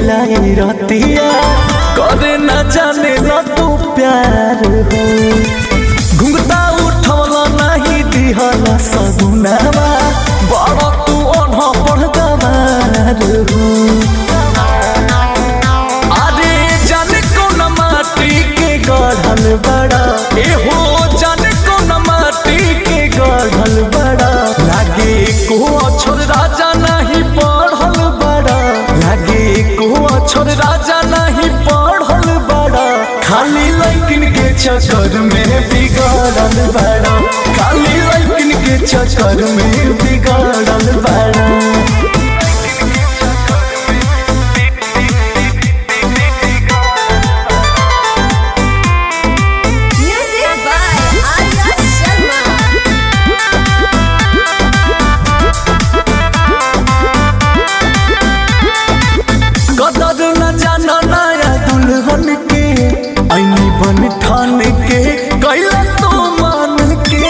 मिलाई रतिया करे न जाने न तू प्यार हो घुंघटा उठवला नहीं दिहला सगुनावा बड़ा तू अनह पढ़ गवार हो अरे जाने कौन माटी के गढ़ल बड़ा ए हो जाने कौन माटी के गढ़ल बड़ा लागे को अक्षर राजा नहीं पढ़ल बड़ा लागे को अक्षर राजा नहीं पढ़ल बड़ा खाली लैकिन के चक्कर में बिगड़ल बड़ा खाली लैकिन के चक्कर में बिगड़ल बड़ा Music by Arya Sharma. कदर न जाना नया दुल्हन के ऐनी बन ठान के कैला तो मान के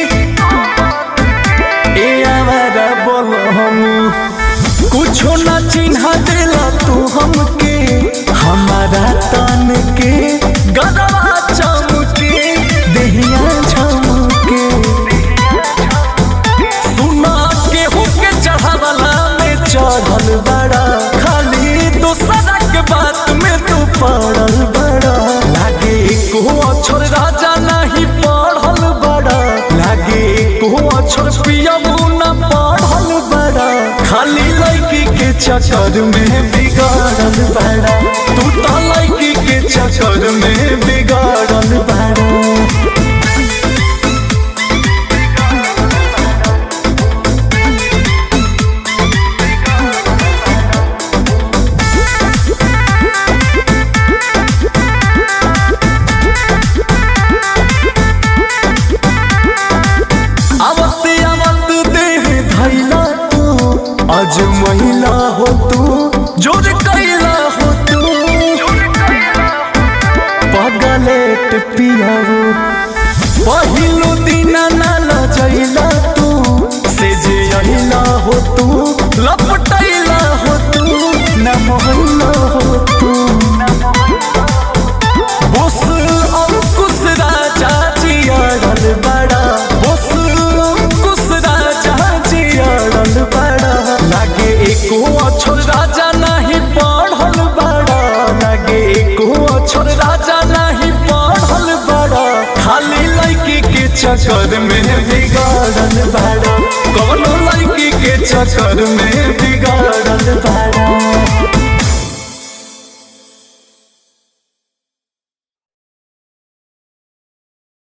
ए आवारा बोल हम कुछो न चिन्हा देला तू हमके हमारा तन के गदवा चमके देहिया झमके सुना केहू के चढ़ावला में चढ़ल बड़ा खाली दूसरा के बात में तू पड़ल बड़ा लागे को अक्षर राजा नहीं पढ़ल बड़ा लागे को अक्षर पियबू न पढ़ल बड़ा खाली लड़की के चक्कर में बिगाड़ल बड़ा तू तो लड़की के चक्कर में बिगाड़ल बड़ा आवत आवत देह धैला तू आज महिला हो तू जोर कैला हो तू पगलेट पियाऊ पहिलो दिन नाल जैला तू से जे अहिला हो तू लपटैला हो तू न मोहल्ला हो तू बोस अंकुश राजा जियाड़ल बड़ा बोस अंकुश राजा जियाड़ल बड़ा लागे एको अक्षर राजा नहीं पढ़ल बड़ा लागे एको अक्षर राजा नहीं पढ़ल बड़ा खाली लड़की के चक्कर में बिगाड़ल बड़ा कौनो लड़की के चक्कर में बिगाड़ल बड़ा